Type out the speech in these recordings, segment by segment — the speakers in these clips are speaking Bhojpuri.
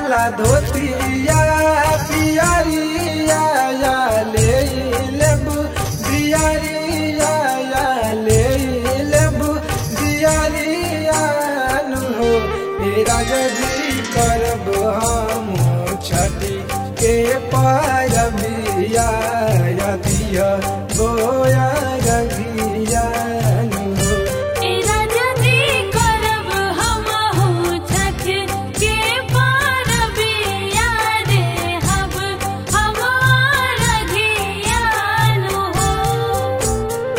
काला धोतिया पियरिया या ले लेबू दियरिया या ले लेबू दियरिया नु हो हे राजा जी करब हम छठी के पारबिया या दिया बोया रगिया नु हो ए राजा जी करब हमहु छठ के पारबिया रे हब हमार घियानु हो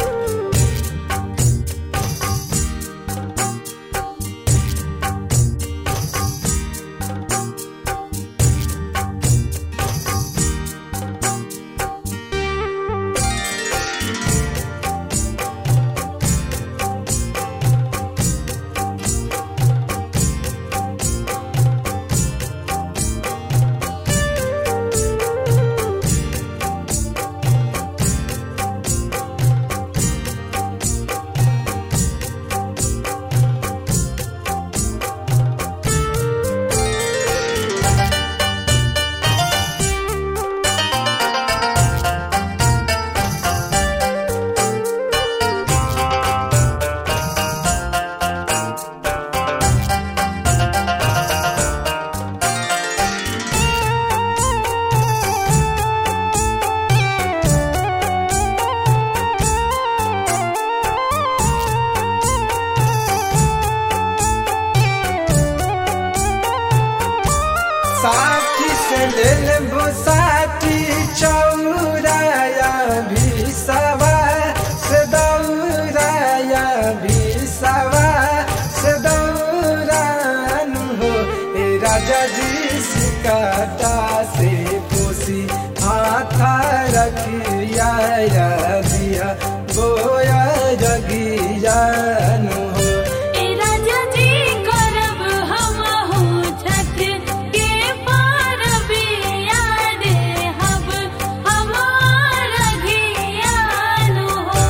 साथी से ले लेबो साथी चौराया भी सवा से दौराया भी सवा से दौरानु हो ए राजा जी सिकाटा से पोसी हाथा रखिया या दिया बोया जगियानु हो ए राजा जी करब हमहु छठ के पारबिया रे हब हमार घियानु हो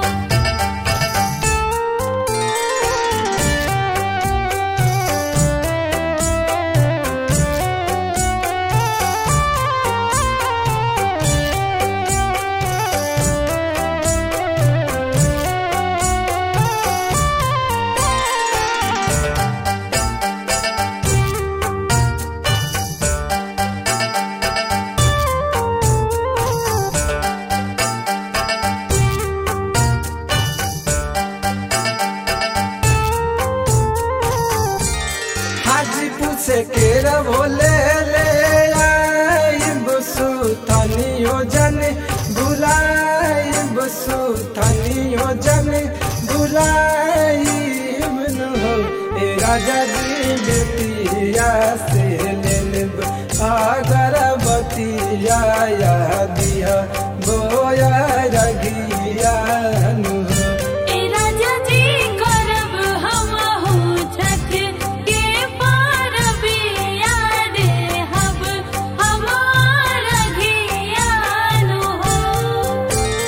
हाजीपुर से केरा बोले ले आई बसु थानियो जन बुलाई बसु थानियो जन बुलाई मन हो ए राजा जी बेटिया से ले ले अगरबतिया या दिया बोया रगिया नु हो ए राजा जी करब हमहु छठ के पारबिया रे हब हमार घियानु हो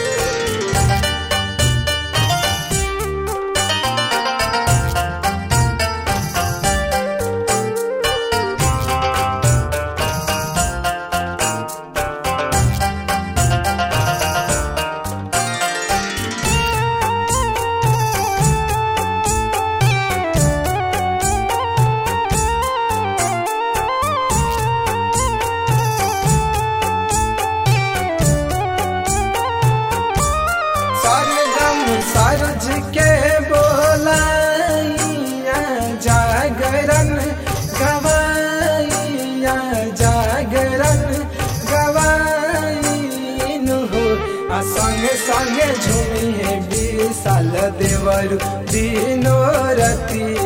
सरगम सरज के बोलाइया जागरण गवाइया जागरण गवाइन हो आ संगे संगे झूमी है विशाल देवर दिनो रतिया